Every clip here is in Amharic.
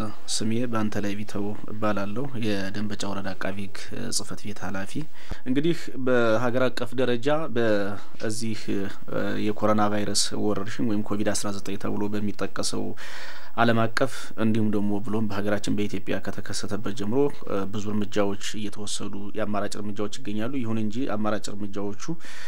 ስሜ በአንተ ላይ ቢተው እባላለሁ። የደንበጫ ወረዳ አቃቢ ሕግ ጽህፈት ቤት ኃላፊ። እንግዲህ በሀገር አቀፍ ደረጃ በዚህ የኮሮና ቫይረስ ወረርሽኝ ወይም ኮቪድ አስራ ዘጠኝ ተብሎ በሚጠቀሰው ዓለም አቀፍ እንዲሁም ደግሞ ብሎም በሀገራችን በኢትዮጵያ ከተከሰተበት ጀምሮ ብዙ እርምጃዎች እየተወሰዱ የአማራጭ እርምጃዎች ይገኛሉ። ይሁን እንጂ አማራጭ እርምጃዎቹ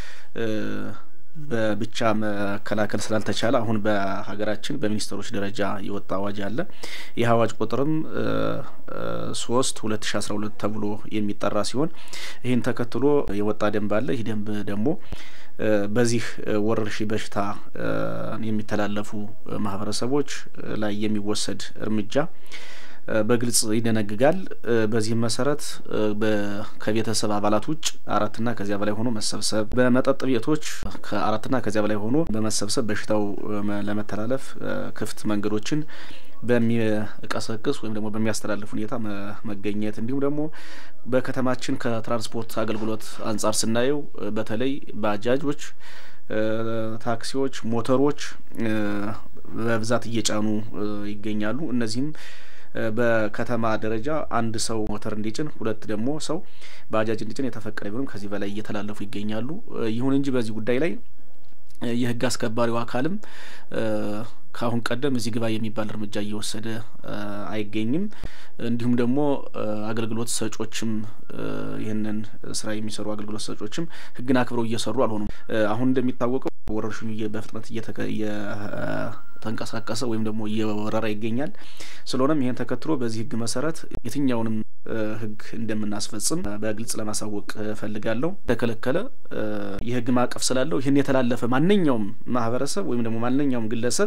በብቻ መከላከል ስላልተቻለ አሁን በሀገራችን በሚኒስትሮች ደረጃ የወጣ አዋጅ አለ። ይህ አዋጅ ቁጥርም ሶስት ሁለት ሺ አስራ ሁለት ተብሎ የሚጠራ ሲሆን ይህን ተከትሎ የወጣ ደንብ አለ። ይህ ደንብ ደግሞ በዚህ ወረርሽኝ በሽታ የሚተላለፉ ማህበረሰቦች ላይ የሚወሰድ እርምጃ በግልጽ ይደነግጋል። በዚህም መሰረት ከቤተሰብ አባላት ውጭ አራትና ከዚያ በላይ ሆኖ መሰብሰብ፣ በመጠጥ ቤቶች ከአራትና ከዚያ በላይ ሆኖ በመሰብሰብ በሽታው ለመተላለፍ ክፍት መንገዶችን በሚቀሰቅስ ወይም ደግሞ በሚያስተላልፍ ሁኔታ መገኘት እንዲሁም ደግሞ በከተማችን ከትራንስፖርት አገልግሎት አንጻር ስናየው በተለይ ባጃጆች፣ ታክሲዎች፣ ሞተሮች በብዛት እየጫኑ ይገኛሉ። እነዚህም በከተማ ደረጃ አንድ ሰው ሞተር እንዲጭን ሁለት ደግሞ ሰው ባጃጅ እንዲጭን የተፈቀደ ቢሆንም ከዚህ በላይ እየተላለፉ ይገኛሉ። ይሁን እንጂ በዚህ ጉዳይ ላይ የሕግ አስከባሪው አካልም ከአሁን ቀደም እዚህ ግባ የሚባል እርምጃ እየወሰደ አይገኝም። እንዲሁም ደግሞ አገልግሎት ሰጮችም ይህንን ስራ የሚሰሩ አገልግሎት ሰጮችም ሕግን አክብረው እየሰሩ አልሆኑም። አሁን እንደሚታወቀው ወረርሽኙ በፍጥነት እየተንቀሳቀሰ ወይም ደግሞ እየወረረ ይገኛል። ስለሆነም ይህን ተከትሎ በዚህ ሕግ መሰረት የትኛውንም ሕግ እንደምናስፈጽም በግልጽ ለማሳወቅ እፈልጋለሁ። የተከለከለ የሕግ ማዕቀፍ ስላለው ይህን የተላለፈ ማንኛውም ማህበረሰብ ወይም ደግሞ ማንኛውም ግለሰብ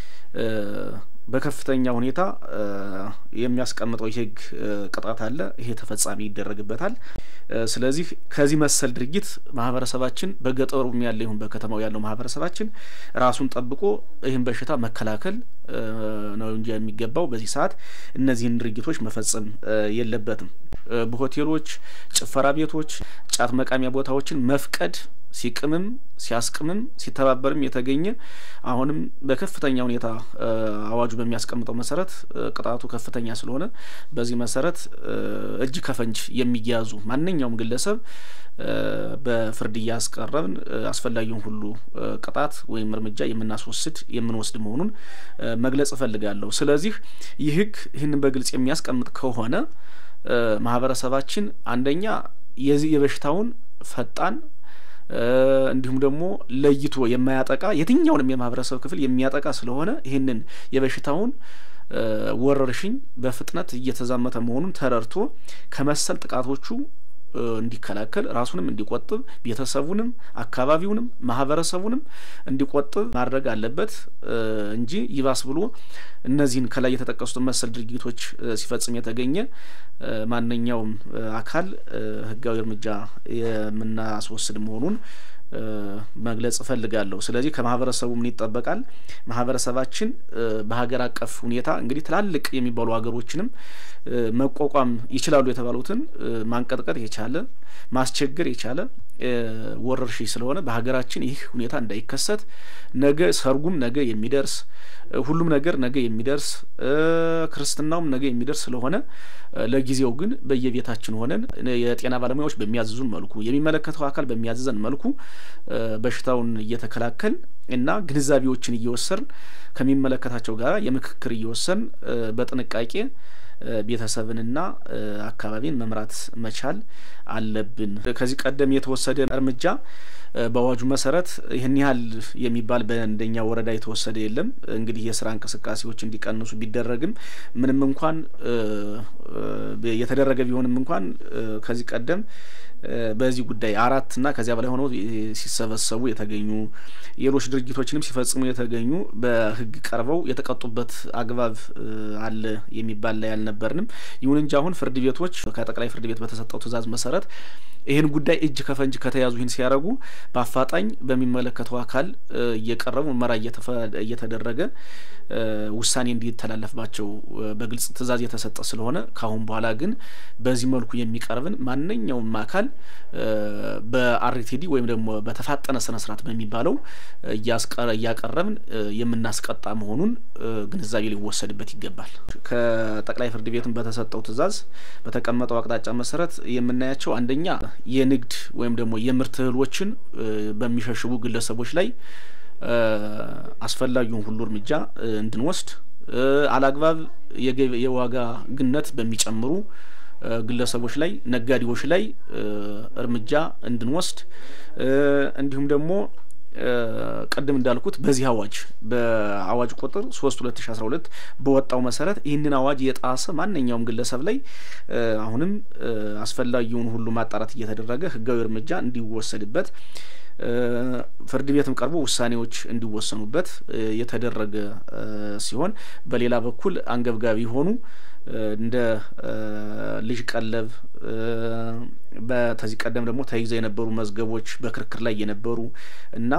በከፍተኛ ሁኔታ የሚያስቀምጠው የህግ ቅጣት አለ። ይሄ ተፈጻሚ ይደረግበታል። ስለዚህ ከዚህ መሰል ድርጊት ማህበረሰባችን በገጠሩም ያለ ይሁን በከተማው ያለው ማህበረሰባችን ራሱን ጠብቆ ይህን በሽታ መከላከል ነው እንጂ የሚገባው በዚህ ሰዓት እነዚህን ድርጊቶች መፈጸም የለበትም። በሆቴሎች፣ ጭፈራ ቤቶች፣ ጫት መቃሚያ ቦታዎችን መፍቀድ ሲቅምም ሲያስቅምም ሲተባበርም የተገኘ አሁንም በከፍተኛ ሁኔታ አዋጁ በሚያስቀምጠው መሰረት ቅጣቱ ከፍተኛ ስለሆነ በዚህ መሰረት እጅ ከፈንጅ የሚያዙ ማንኛውም ግለሰብ በፍርድ እያስቀረብን አስፈላጊውን ሁሉ ቅጣት ወይም እርምጃ የምናስወስድ የምንወስድ መሆኑን መግለጽ እፈልጋለሁ። ስለዚህ ይህ ህግ ይህንን በግልጽ የሚያስቀምጥ ከሆነ ማህበረሰባችን አንደኛ የዚህ የበሽታውን ፈጣን እንዲሁም ደግሞ ለይቶ የማያጠቃ የትኛውንም የማህበረሰብ ክፍል የሚያጠቃ ስለሆነ ይህንን የበሽታውን ወረርሽኝ በፍጥነት እየተዛመተ መሆኑን ተረድቶ ከመሰል ጥቃቶቹ እንዲከላከል ራሱንም እንዲቆጥብ ቤተሰቡንም አካባቢውንም ማህበረሰቡንም እንዲቆጥብ ማድረግ አለበት እንጂ ይባስ ብሎ እነዚህን ከላይ የተጠቀሱትን መሰል ድርጊቶች ሲፈጽም የተገኘ ማንኛውም አካል ህጋዊ እርምጃ የምናስወስድ መሆኑን መግለጽ እፈልጋለሁ። ስለዚህ ከማህበረሰቡ ምን ይጠበቃል? ማህበረሰባችን በሀገር አቀፍ ሁኔታ እንግዲህ ትላልቅ የሚባሉ ሀገሮችንም መቋቋም ይችላሉ የተባሉትን ማንቀጥቀጥ የቻለ ማስቸገር የቻለ ወረርሽኝ ስለሆነ በሀገራችን ይህ ሁኔታ እንዳይከሰት ነገ ሰርጉም ነገ የሚደርስ ሁሉም ነገር ነገ የሚደርስ ክርስትናውም ነገ የሚደርስ ስለሆነ ለጊዜው ግን በየቤታችን ሆነን የጤና ባለሙያዎች በሚያዝዙን መልኩ የሚመለከተው አካል በሚያዝዘን መልኩ በሽታውን እየተከላከል እና ግንዛቤዎችን እየወሰን ከሚመለከታቸው ጋር የምክክር እየወሰን በጥንቃቄ ቤተሰብንና አካባቢን መምራት መቻል አለብን። ከዚህ ቀደም የተወሰደ እርምጃ በአዋጁ መሰረት ይህን ያህል የሚባል በእንደኛ ወረዳ የተወሰደ የለም። እንግዲህ የስራ እንቅስቃሴዎች እንዲቀንሱ ቢደረግም ምንም እንኳን የተደረገ ቢሆንም እንኳን ከዚህ ቀደም በዚህ ጉዳይ አራት እና ከዚያ በላይ ሆነው ሲሰበሰቡ የተገኙ ሌሎች ድርጊቶችንም ሲፈጽሙ የተገኙ በሕግ ቀርበው የተቀጡበት አግባብ አለ የሚባል ላይ አልነበርንም። ይሁን እንጂ አሁን ፍርድ ቤቶች ከጠቅላይ ፍርድ ቤት በተሰጠው ትዕዛዝ መሰረት ይህን ጉዳይ እጅ ከፈንጅ ከተያዙ ይህን ሲያደርጉ በአፋጣኝ በሚመለከተው አካል እየቀረቡ ምርመራ እየተደረገ ውሳኔ እንዲተላለፍባቸው በግልጽ ትዕዛዝ የተሰጠ ስለሆነ ከአሁን በኋላ ግን በዚህ መልኩ የሚቀርብን ማንኛውም አካል በአርቲዲ ወይም ደግሞ በተፋጠነ ስነ ስርዓት በሚባለው እያቀረብን የምናስቀጣ መሆኑን ግንዛቤ ሊወሰድበት ይገባል። ከጠቅላይ ፍርድ ቤትም በተሰጠው ትዕዛዝ በተቀመጠው አቅጣጫ መሰረት የምናያቸው አንደኛ የንግድ ወይም ደግሞ የምርት እህሎችን በሚሸሽጉ ግለሰቦች ላይ አስፈላጊውን ሁሉ እርምጃ እንድንወስድ አላግባብ የዋጋ ግነት በሚጨምሩ ግለሰቦች ላይ ነጋዴዎች ላይ እርምጃ እንድንወስድ እንዲሁም ደግሞ ቅድም እንዳልኩት በዚህ አዋጅ በአዋጅ ቁጥር ሶስት ሁለት ሺ አስራ ሁለት በወጣው መሰረት ይህንን አዋጅ የጣሰ ማንኛውም ግለሰብ ላይ አሁንም አስፈላጊውን ሁሉ ማጣራት እየተደረገ ሕጋዊ እርምጃ እንዲወሰድበት ፍርድ ቤትም ቀርቦ ውሳኔዎች እንዲወሰኑበት የተደረገ ሲሆን በሌላ በኩል አንገብጋቢ የሆኑ እንደ ልጅ ቀለብ በተዚህ ቀደም ደግሞ ተይዘው የነበሩ መዝገቦች በክርክር ላይ የነበሩ እና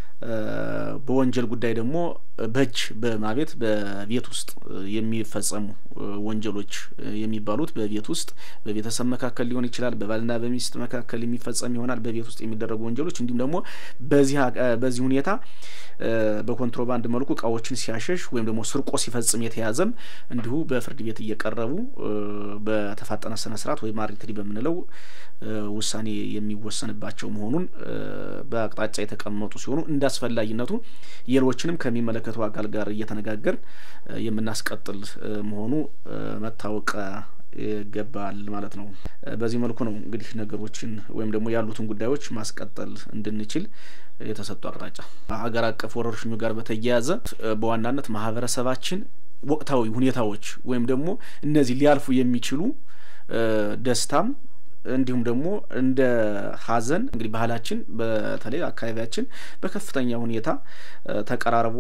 በወንጀል ጉዳይ ደግሞ በእጅ በማቤት በቤት ውስጥ የሚፈጸሙ ወንጀሎች የሚባሉት በቤት ውስጥ በቤተሰብ መካከል ሊሆን ይችላል። በባልና በሚስት መካከል የሚፈጸም ይሆናል። በቤት ውስጥ የሚደረጉ ወንጀሎች እንዲሁም ደግሞ በዚህ በዚህ ሁኔታ በኮንትሮባንድ መልኩ እቃዎችን ሲያሸሽ ወይም ደግሞ ስርቆ ሲፈጽም የተያዘም እንዲሁ በፍርድ ቤት እየቀረቡ በተፋጠነ ስነ ስርዓት ወይም አርቲዲ በምንለው ውሳኔ የሚወሰንባቸው መሆኑን በአቅጣጫ የተቀመጡ ሲሆኑ እንደ አስፈላጊነቱ ሌሎችንም ከሚመለከተው አካል ጋር እየተነጋገር የምናስቀጥል መሆኑ መታወቅ ይገባል ማለት ነው። በዚህ መልኩ ነው እንግዲህ ነገሮችን ወይም ደግሞ ያሉትን ጉዳዮች ማስቀጠል እንድንችል የተሰጡ አቅጣጫ። ሀገር አቀፍ ወረርሽኙ ጋር በተያያዘ በዋናነት ማህበረሰባችን ወቅታዊ ሁኔታዎች ወይም ደግሞ እነዚህ ሊያልፉ የሚችሉ ደስታም እንዲሁም ደግሞ እንደ ሐዘን እንግዲህ ባህላችን በተለይ አካባቢያችን በከፍተኛ ሁኔታ ተቀራርቦ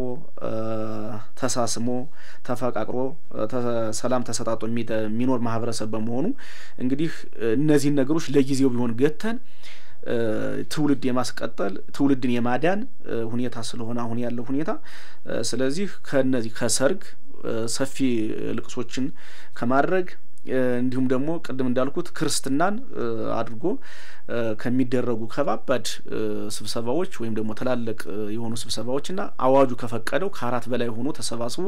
ተሳስሞ ተፈቃቅሮ ሰላም ተሰጣጦ የሚኖር ማህበረሰብ በመሆኑ እንግዲህ እነዚህን ነገሮች ለጊዜው ቢሆን ገተን ትውልድ የማስቀጠል ትውልድን የማዳን ሁኔታ ስለሆነ አሁን ያለው ሁኔታ ስለዚህ ከነዚህ ከሰርግ ሰፊ ልቅሶችን ከማድረግ እንዲሁም ደግሞ ቅድም እንዳልኩት ክርስትናን አድርጎ ከሚደረጉ ከባባድ ስብሰባዎች ወይም ደግሞ ትላልቅ የሆኑ ስብሰባዎችና አዋጁ ከፈቀደው ከአራት በላይ ሆኖ ተሰባስቦ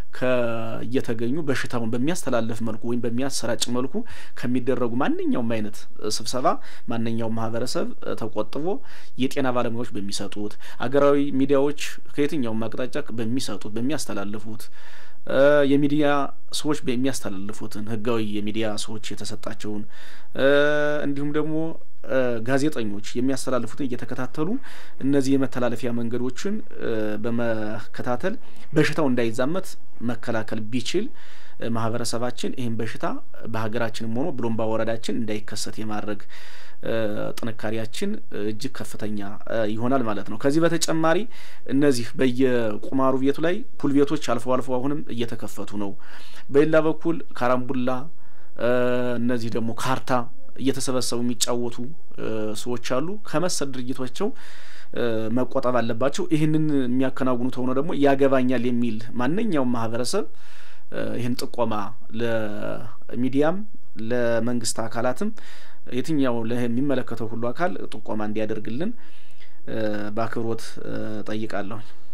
እየተገኙ በሽታውን በሚያስተላልፍ መልኩ ወይም በሚያሰራጭ መልኩ ከሚደረጉ ማንኛውም አይነት ስብሰባ ማንኛውም ማህበረሰብ ተቆጥቦ የጤና ባለሙያዎች በሚሰጡት አገራዊ ሚዲያዎች ከየትኛውም አቅጣጫ በሚሰጡት በሚያስተላልፉት የሚዲያ ሰዎች በሚያስተላልፉትን ህጋዊ የሚዲያ ሰዎች የተሰጣቸውን እንዲሁም ደግሞ ጋዜጠኞች የሚያስተላልፉትን እየተከታተሉ እነዚህ የመተላለፊያ መንገዶችን በመከታተል በሽታው እንዳይዛመት መከላከል ቢችል ማህበረሰባችን ይህን በሽታ በሀገራችንም ሆኖ ብሎም በወረዳችን እንዳይከሰት የማድረግ ጥንካሬያችን እጅግ ከፍተኛ ይሆናል ማለት ነው። ከዚህ በተጨማሪ እነዚህ በየቁማሩ ቤቱ ላይ ፑል ቤቶች አልፎ አልፎ አሁንም እየተከፈቱ ነው። በሌላ በኩል ካራምቡላ፣ እነዚህ ደግሞ ካርታ እየተሰበሰቡ የሚጫወቱ ሰዎች አሉ። ከመሰል ድርጊቶቸው መቆጠብ አለባቸው። ይህንን የሚያከናውኑ ተሆነ ደግሞ ያገባኛል የሚል ማንኛውም ማህበረሰብ ይህን ጥቆማ ለሚዲያም ለመንግስት አካላትም የትኛው የሚመለከተው ሁሉ አካል ጥቆማ እንዲያደርግልን በአክብሮት ጠይቃለሁኝ።